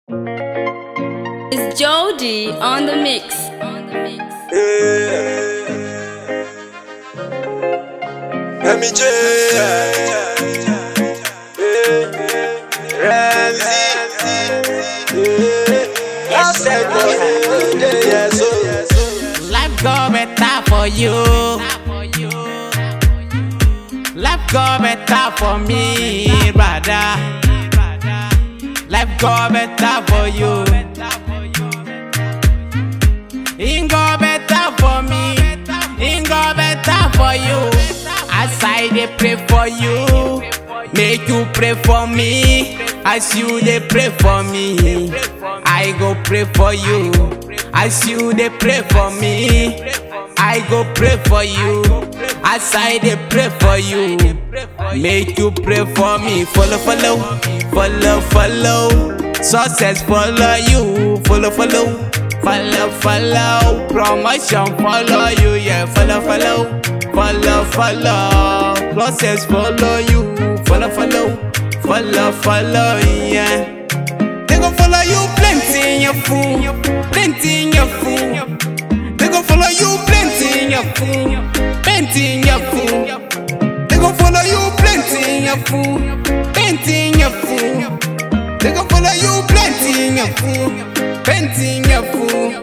It's Jody on the mix. MJ Ramsey I said yes Life go better for you. Life go better for me, brother. Life go better for you. It go better for me. It go better for you. As I dey pray for you, make you pray for me. As you dey pray for me, I go pray for you. As you dey pray for me, I go pray for you. As I dey pray for you, make you pray for me. Follow, follow, follow, follow. Success follow you. Follow, follow. Follow, follow, promotion follow you, yeah. Follow, follow, follow, follow. Process follow you. Follow, follow, follow, follow, yeah. They gon' follow you plenty in your fool, plenty in your fool. They gon' follow you plenty in your fool, plenty in your fool. They gon' follow you plenty in your fool, plenty in your fool. They gon' follow you plenty in your fool, plenty in your fool.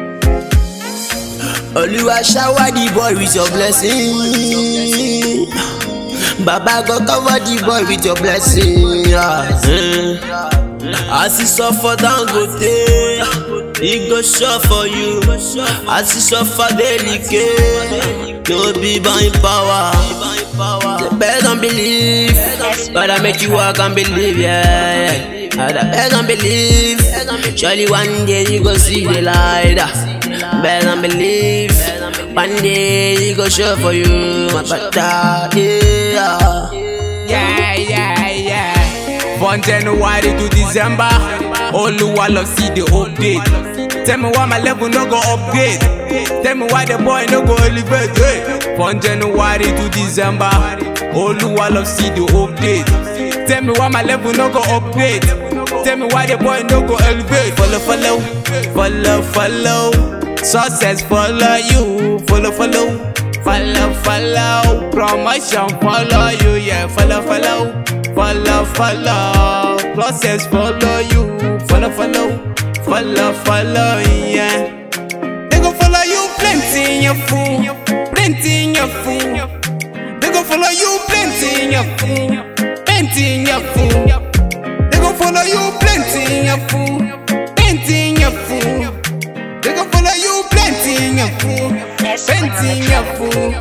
Oluwa shower the boy with your blessing. Baba go cover the boy with your blessing. Yeah. Mm. As he suffer down go day, he go sure for you. As he suffer delicate, no be by power. The best don't believe, but I make you walk and believe, yeah. yeah. I beg and believe, surely one day you go see the light. Beg and believe, one day you go show for you, my brother, yeah. Yeah, yeah, yeah. From January to December, Oluwa love see the update. Tell me why my level no go upgrade. Tell me why the boy no go elevate. Hey. From January to December, Oluwa love see the update. Tell me why my level no go upgrade. Tell me why the boy no go elevate. Follow, follow, follow, follow. Success follow you. Follow, follow. Follow, follow, promotion follow you, yeah. Follow, follow, follow, follow. Process follow you. Follow, follow, follow, follow, yeah. They gon' follow you plenty in your fool, plenty in your fool. They gon' follow you plenty in your fool, plenty in your fool. They gon' follow you plenty in your fool, plenty in your fool. They gon' follow you plenty in your fool, plenty in your fool.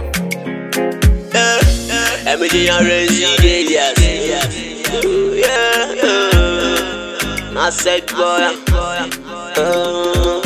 MJ and Renzi, yes. Yeah, yeah. I said, boy. Uh,